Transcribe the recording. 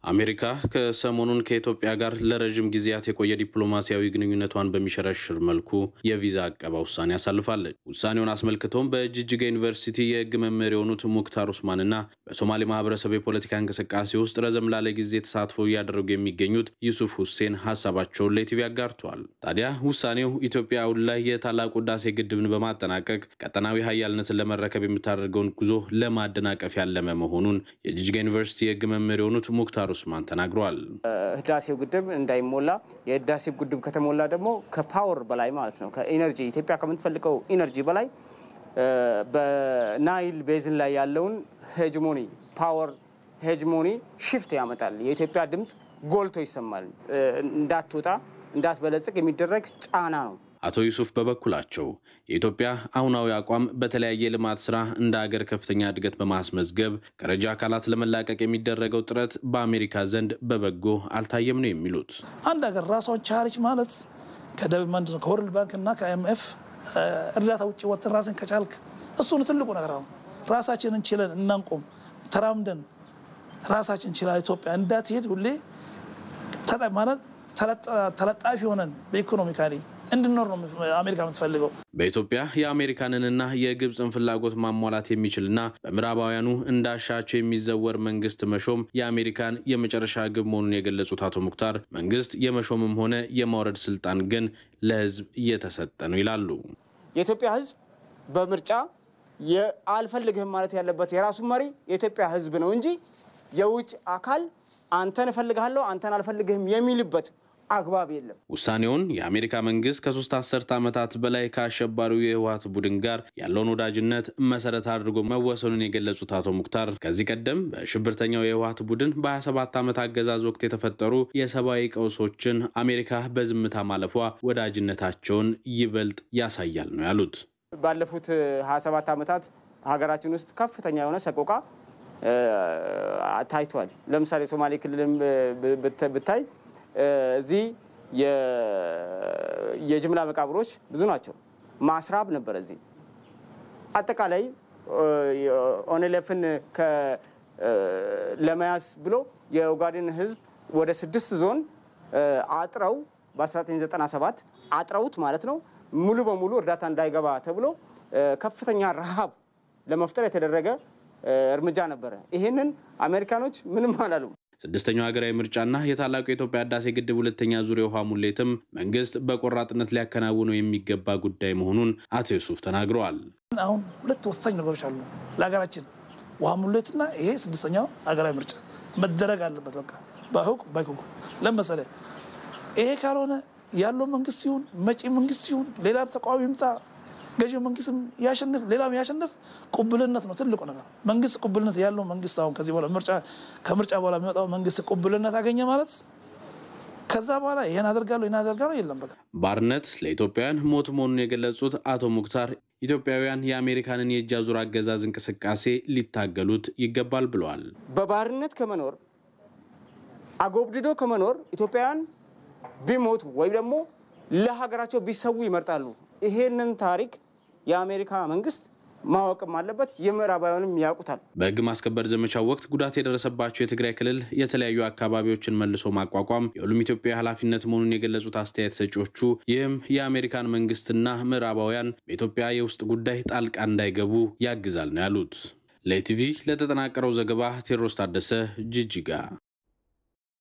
አሜሪካ ከሰሞኑን ከኢትዮጵያ ጋር ለረዥም ጊዜያት የቆየ ዲፕሎማሲያዊ ግንኙነቷን በሚሸረሽር መልኩ የቪዛ አቀባ ውሳኔ አሳልፋለች። ውሳኔውን አስመልክቶም በጅጅጋ ዩኒቨርሲቲ የሕግ መምህር የሆኑት ሙክታር ኡስማንና በሶማሌ ማህበረሰብ የፖለቲካ እንቅስቃሴ ውስጥ ረዘም ላለ ጊዜ ተሳትፎ እያደረጉ የሚገኙት ዩሱፍ ሁሴን ሀሳባቸውን ለቲቪ አጋርተዋል። ታዲያ ውሳኔው ኢትዮጵያ አሁን ላይ የታላቁ ህዳሴ ግድብን በማጠናቀቅ ቀጠናዊ ሀያልነትን ለመረከብ የምታደርገውን ጉዞ ለማደናቀፍ ያለመ መሆኑን የጅጅጋ ዩኒቨርሲቲ የሕግ መምህር የሆኑት ሙክታር ኡስማን ተናግረዋል። ህዳሴው ግድብ እንዳይሞላ የህዳሴው ግድብ ከተሞላ ደግሞ ከፓወር በላይ ማለት ነው ከኢነርጂ ኢትዮጵያ ከምትፈልገው ኢነርጂ በላይ በናይል ቤዝን ላይ ያለውን ሄጅሞኒ ፓወር ሄጅሞኒ ሽፍት ያመጣል። የኢትዮጵያ ድምፅ ጎልቶ ይሰማል። እንዳትወጣ እንዳትበለጽግ የሚደረግ ጫና ነው። አቶ ዩሱፍ በበኩላቸው የኢትዮጵያ አሁናዊ አቋም በተለያየ ልማት ስራ እንደ ሀገር ከፍተኛ እድገት በማስመዝገብ ከረጃ አካላት ለመላቀቅ የሚደረገው ጥረት በአሜሪካ ዘንድ በበጎ አልታየም ነው የሚሉት። አንድ ሀገር ራሷን ቻለች ማለት ከደቡብ መንድ ነው ከወርልድ ባንክ እና ከአይኤምኤፍ እርዳታ ውጭ ወጥን ራስን ከቻልክ እሱን ትልቁ ነገር አሁን ራሳችንን ችለን እናንቆም ተራምደን ራሳችን ችላ ኢትዮጵያ እንዳትሄድ ሁሌ ማለት ተለጣፊ ሆነን በኢኮኖሚካሊ እንድኖር ነው አሜሪካ የምትፈልገው። በኢትዮጵያ የአሜሪካንንና የግብፅን ፍላጎት ማሟላት የሚችልና በምዕራባውያኑ እንዳሻቸው የሚዘወር መንግስት መሾም የአሜሪካን የመጨረሻ ግብ መሆኑን የገለጹት አቶ ሙክታር መንግስት የመሾምም ሆነ የማውረድ ስልጣን ግን ለህዝብ እየተሰጠ ነው ይላሉ። የኢትዮጵያ ህዝብ በምርጫ አልፈልግህም ማለት ያለበት የራሱ መሪ የኢትዮጵያ ህዝብ ነው እንጂ የውጭ አካል አንተን እፈልግሃለሁ አንተን አልፈልግህም የሚልበት አግባብ የለም። ውሳኔውን የአሜሪካ መንግስት ከሶስት አስርተ ዓመታት በላይ ከአሸባሪው የህወሀት ቡድን ጋር ያለውን ወዳጅነት መሰረት አድርጎ መወሰኑን የገለጹት አቶ ሙክታር ከዚህ ቀደም በሽብርተኛው የህወሀት ቡድን በ27 ዓመት አገዛዝ ወቅት የተፈጠሩ የሰብአዊ ቀውሶችን አሜሪካ በዝምታ ማለፏ ወዳጅነታቸውን ይበልጥ ያሳያል ነው ያሉት። ባለፉት 27 ዓመታት ሀገራችን ውስጥ ከፍተኛ የሆነ ሰቆቃ ታይቷል። ለምሳሌ ሶማሌ ክልልም ብታይ እዚህ የጅምላ መቃብሮች ብዙ ናቸው። ማስራብ ነበረ። እዚህ አጠቃላይ ኦኔለፍን ለመያዝ ብሎ የኦጋዴን ህዝብ ወደ ስድስት ዞን አጥረው በ1997 አጥረውት ማለት ነው ሙሉ በሙሉ እርዳታ እንዳይገባ ተብሎ ከፍተኛ ረሃብ ለመፍጠር የተደረገ እርምጃ ነበረ። ይሄንን አሜሪካኖች ምንም አላሉም። ስድስተኛው ሀገራዊ ምርጫና የታላቁ የኢትዮጵያ ህዳሴ ግድብ ሁለተኛ ዙር የውሃ ሙሌትም መንግስት በቆራጥነት ሊያከናውነው የሚገባ ጉዳይ መሆኑን አቶ ዩሱፍ ተናግረዋል። አሁን ሁለት ወሳኝ ነገሮች አሉ ለሀገራችን፣ ውሃ ሙሌትና ይሄ ስድስተኛው ሀገራዊ ምርጫ መደረግ አለበት። በቃ በህግ ባይኩ ለመሰለ ይሄ ካልሆነ ያለው መንግስት ይሁን መጪ መንግስት ይሁን ሌላም ተቃዋሚ ይምጣ ገዢው መንግስትም ያሸንፍ ሌላም ያሸንፍ፣ ቁብልነት ነው ትልቁ ነገር። መንግስት ቁብልነት ያለው መንግስት አሁን ከዚህ በኋላ ምርጫ ከምርጫ በኋላ የሚወጣው መንግስት ቁብልነት አገኘ ማለት ከዛ በኋላ ይህን አደርጋለሁ ይህን አደርጋለሁ የለም በቃ። ባርነት ለኢትዮጵያውያን ሞት መሆኑን የገለጹት አቶ ሙክታር ኢትዮጵያውያን የአሜሪካንን የእጅ አዙር አገዛዝ እንቅስቃሴ ሊታገሉት ይገባል ብለዋል። በባርነት ከመኖር አጎብድዶ ከመኖር ኢትዮጵያውያን ቢሞቱ ወይም ደግሞ ለሀገራቸው ቢሰዉ ይመርጣሉ። ይሄንን ታሪክ የአሜሪካ መንግስት ማወቅም አለበት። የምዕራባውያንም ያውቁታል። በህግ ማስከበር ዘመቻው ወቅት ጉዳት የደረሰባቸው የትግራይ ክልል የተለያዩ አካባቢዎችን መልሶ ማቋቋም የሁሉም ኢትዮጵያ ኃላፊነት መሆኑን የገለጹት አስተያየት ሰጪዎቹ ይህም የአሜሪካን መንግስትና ምዕራባውያን በኢትዮጵያ የውስጥ ጉዳይ ጣልቃ እንዳይገቡ ያግዛል ነው ያሉት። ለኢቲቪ ለተጠናቀረው ዘገባ ቴዎድሮስ ታደሰ ጅጅጋ